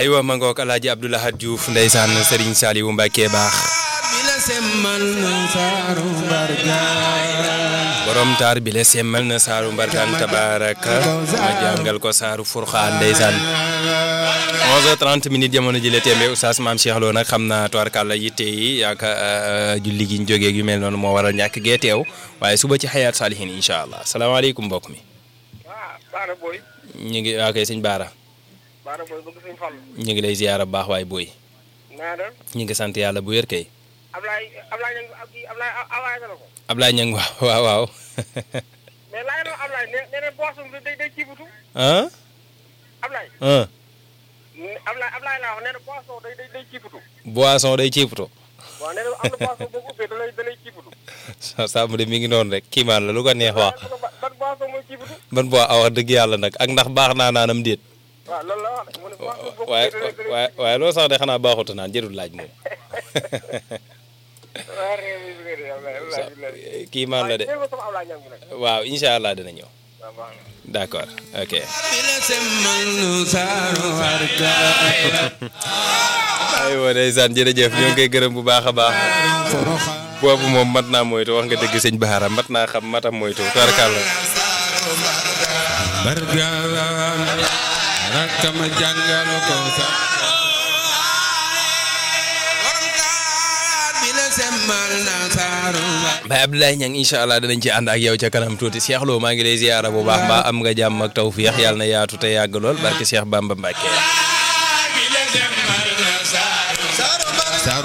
aywa ma ngoog alaaji Abdoulahad Diouf ndeysaan Serigne Saliou Mbacke baax borom taar bi la semmal na saaru mbarkaan tabaraka ma jàngal ko saaru furxaan ndeysaan 11h30 minutes jamono ji la tembe oustaz maam Cheikh Lo nag xam naa tubarkàlla yitte yi yaaka julli gi ñu jógee yu mel noonu moo waral ñàkk gee teew waaye suba ci xayaat saalihin incha allah salaamaaleykum mbokk mi Baara Boy. ñu ngi waa kay sëñ Baara Baara Boy bëgg suñu Fallu. ñu ngi lay ziyaara bu baax waaye booy naa def. ñu ngi sant yàlla bu wér kay Ablaye Ablaye ña ab kii Ablaye Ablaye na ko. Ablaye Niang waaw waaw waaw mais laaj na Ablaye nee nee na boisson bi day day ciibutu. ah Ablaye. ah Ablaye Ablaye laa wax nee na boisson day day day ciibutu. boisson day ciiputo waaw nee na am na boisson boo ko ubbee da lay da lay ciibutu. sàmm de mi ngi noonu rek kii maan la lu ko neex wax ban boisson mooy ciibutu. ban boo a wax dëgg yàlla nag ak ndax baax naa naanam déet waaw loolu la wax de mu ne boisson boo ko waaye ubbee da lay da lay waaye waaye loolu sax de xanaa baaxuta naan jërul laaj moom waaw réew mi bi nga de Ablaye Ablaye Ablaye. kii maan la de waaye sama Ablaye ñam bi nag. waaw incha allah dina ñëw waaw baax na. d'accord ok aywa ndeysaan jërëjëf ñoo ngi koy gërëm bu baax a baax boobu moom mat naa moytu wax nga dëgg sëñ Baara mat naa xam matam moytu tubarkàlla bargaan rakkama jàngal ko sa Baye Abdoulaye Niang incha allah danañ ci ànd ak yow ca kanam tuuti Cheikh Lo maa ngi lay ziyaara bu baax mbaa am nga jàmm ak tawfiix yàlla na yaatu te yàgg lool barke Cheikh Bamba Mbacke